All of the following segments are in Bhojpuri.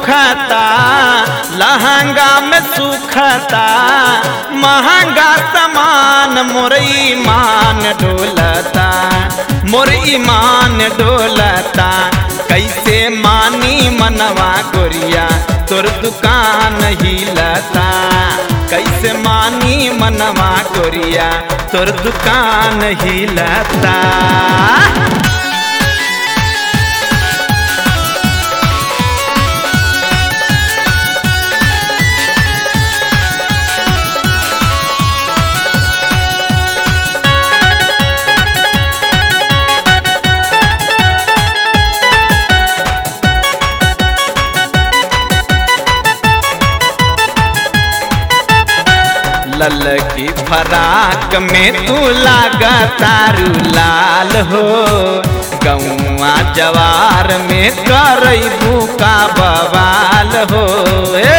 दुखता लहंगा में सुखता महंगा सामान मोर ईमान डोलता मोर ईमान डोलता कैसे मानी मनवा गोरिया तोर दुकान हिलता कैसे मानी मनवा गोरिया तोर दुकान हिलता लल की फराक में तू लागा तारू लाल हो गौआ जवार में करबू का बवाल हो ए!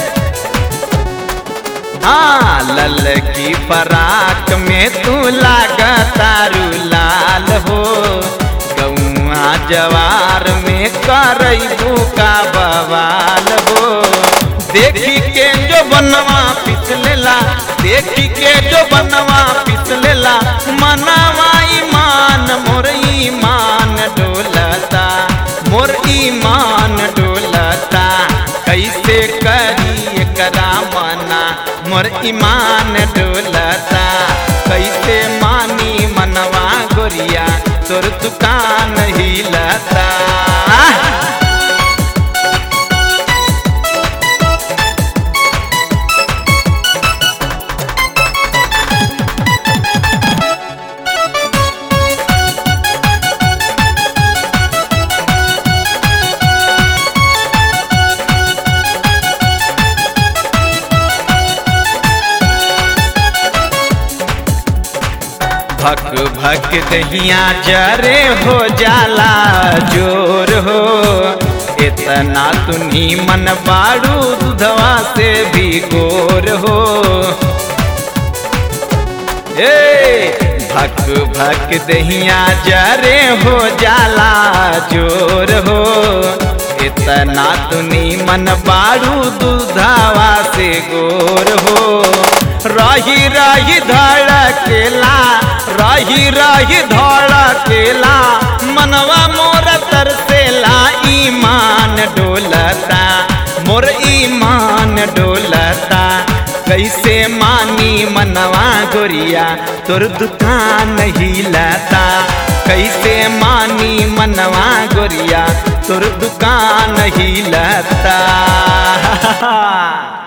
हाँ लल की फराक में तू लागा तारू लाल हो गौआ जवार में करबू का बवाल हो देखी के जो बनवा पिसलेला देखी के जो बनवा पिसलेला मनवा ईमान मोर ईमान डोलता मोर ईमान डोलता कैसे करी एकरा मना मोर ईमान डोलता कैसे मानी मनवा गोरिया तोर दुकान हिलता भक भक दहिया जरे हो जाला जोर हो इतना तुनी मन बाड़ू दुधवा से भी गोर हो ए भक भक दहिया जरे हो जाला जोर हो इतना तुनी मन बाड़ू दुधावा से गोर हो रही रही धड़केला रही रही धड़केला मनवा मोर तरसेला ईमान डोलता मोर ईमान डोलता कैसे मानी मनवा गोरिया तोर दुकान हिलता कैसे मानी मनवा गोरिया तोर दुकान हिलता